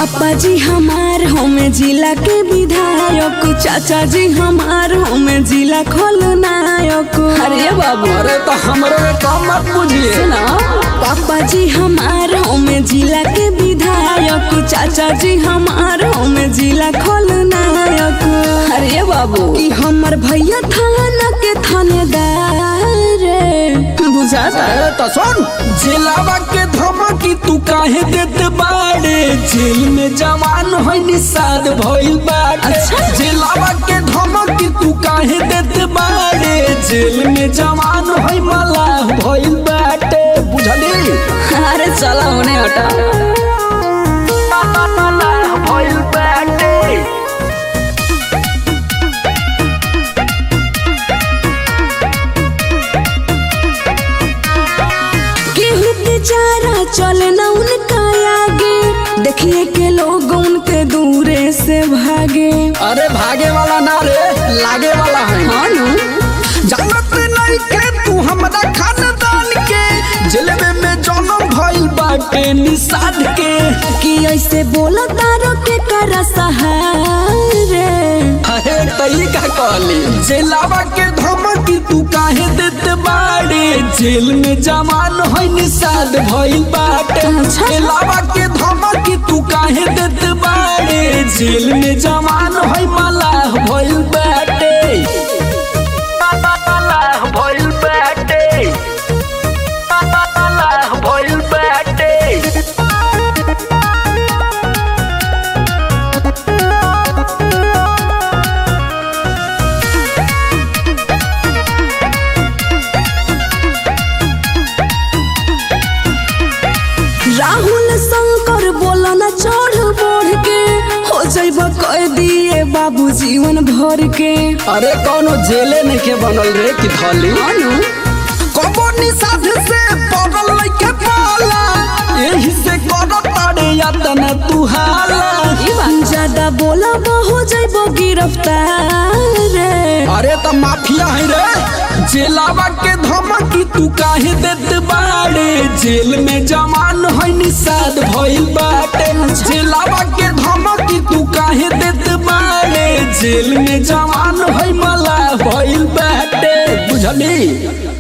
पापा जी हमार हमें जिला के विधायक चाचा जी हमार हमें जिला खलनायक अरे बाबू अरे तो हमरो के कम मत बुझिए सुना पापा जी हमार हमें जिला के विधायक चाचा जी हमार हमें जिला खलनायक अरे बाबू कि हमर भैया थाना के थानेदार बुझाता अरे तो सुन जिलावा के धमकी तू काहे देत बाड़े जेल में जवान होई निषाद भइल बाटे अच्छा। जिलावा के धमकी तू काहे देत बाड़े जेल में जवान होई मलाह भइल बाटे बुझली अरे चला होने हटा मलाह भइल बाटे केहू बेचारा चले न उनका आगे देखिए के लोग उनके दूरे से भागे अरे भागे वाला ना रे लागे वाला है हाँ नु जानत नहीं के तू हमरा खानदान के जलवे में जन्म भइल बाटे निषाद के कि ऐसे बोला तारो के करा सहारे अरे तई का कहली जेलावा के धमकी तू काहे देत बाड़े जेल में जवान होई निषाद भइल बाटे अच्छा। जेलावा के धमकी तू काहे देत बाड़े जेल में जवान होई मलाह भइल बाटे मलाह भइल बाटे मलाह भइल बाटे राहुल शंकर बोला न चढ़ बढ़ के हो जाइब कह दिए बाबू जीवन भर के अरे कौनो जेले नहीं के बनल रे कि धली हाँ नु कबो निषाद से पगल लइके पाला एही से कर तारे यातन तू हाला ज्यादा बोला हो जाइब गिरफ्तार अरे त माफिया है रे जेलावा के धमकी तू काहे देत बाड़े जेल में जवान है निषाद भइल बाटे जेलावा के धमकी तू काहे देत बाड़े जेल में जवान है मला भइल बाटे बुझली